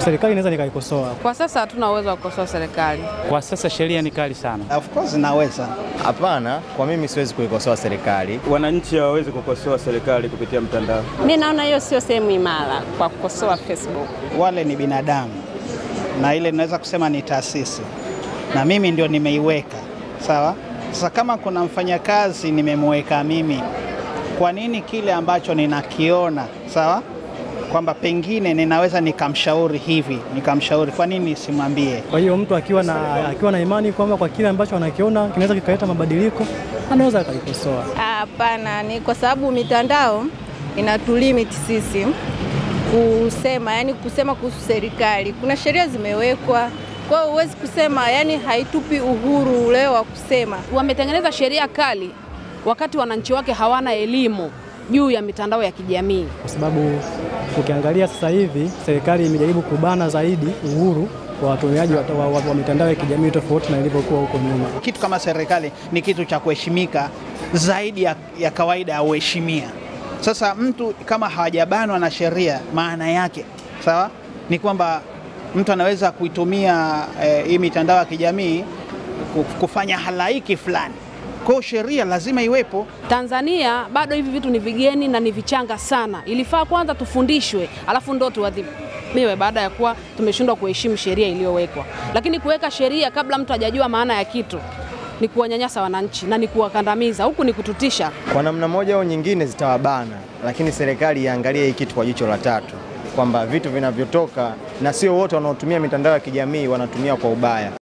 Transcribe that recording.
serikali inaweza nikaikosoa. Kwa sasa hatuna uwezo wa kukosoa serikali. Kwa sasa sheria ni kali sana. Of course naweza. Hapana, kwa mimi siwezi kuikosoa serikali. Wananchi hawawezi kukosoa serikali kupitia mtandao. Mi naona hiyo sio sehemu imara kwa kukosoa Facebook. Wale ni binadamu na ile naweza kusema ni taasisi, na mimi ndio nimeiweka sawa. Sasa kama kuna mfanyakazi nimemweka mimi, kwa nini kile ambacho ninakiona sawa kwamba pengine ninaweza nikamshauri hivi nikamshauri, kwa nini simwambie? Kwa hiyo mtu akiwa na, akiwa na imani kwamba kwa kile ambacho anakiona kinaweza kikaleta mabadiliko anaweza akaikosoa. Hapana, ni kwa sababu mitandao inatulimit sisi kusema, yani kusema kuhusu serikali. Kuna sheria zimewekwa, kwa hiyo huwezi kusema, yani haitupi uhuru ule wa kusema. Wametengeneza sheria kali wakati wananchi wake hawana elimu juu ya mitandao ya kijamii. Kwa sababu ukiangalia sasa hivi serikali imejaribu kubana zaidi uhuru wa watumiaji wa, wa, wa, wa mitandao ya kijamii tofauti na ilivyokuwa huko nyuma. Kitu kama serikali ni kitu cha kuheshimika zaidi ya, ya kawaida ya uheshimia. Sasa mtu kama hawajabanwa na sheria, maana yake sawa ni kwamba mtu anaweza kuitumia eh, hii mitandao ya kijamii kufanya halaiki fulani. Kwa hiyo sheria lazima iwepo. Tanzania bado hivi vitu ni vigeni na ni vichanga sana. Ilifaa kwanza tufundishwe, alafu ndo tuadhibiwe baada ya kuwa tumeshindwa kuheshimu sheria iliyowekwa. Lakini kuweka sheria kabla mtu hajajua maana ya kitu ni kuwanyanyasa wananchi na ni kuwakandamiza, huku ni kututisha. Kwa namna moja au nyingine zitawabana, lakini serikali iangalie hii kitu kwa jicho la tatu, kwamba vitu vinavyotoka na sio wote wanaotumia mitandao ya kijamii wanatumia kwa ubaya.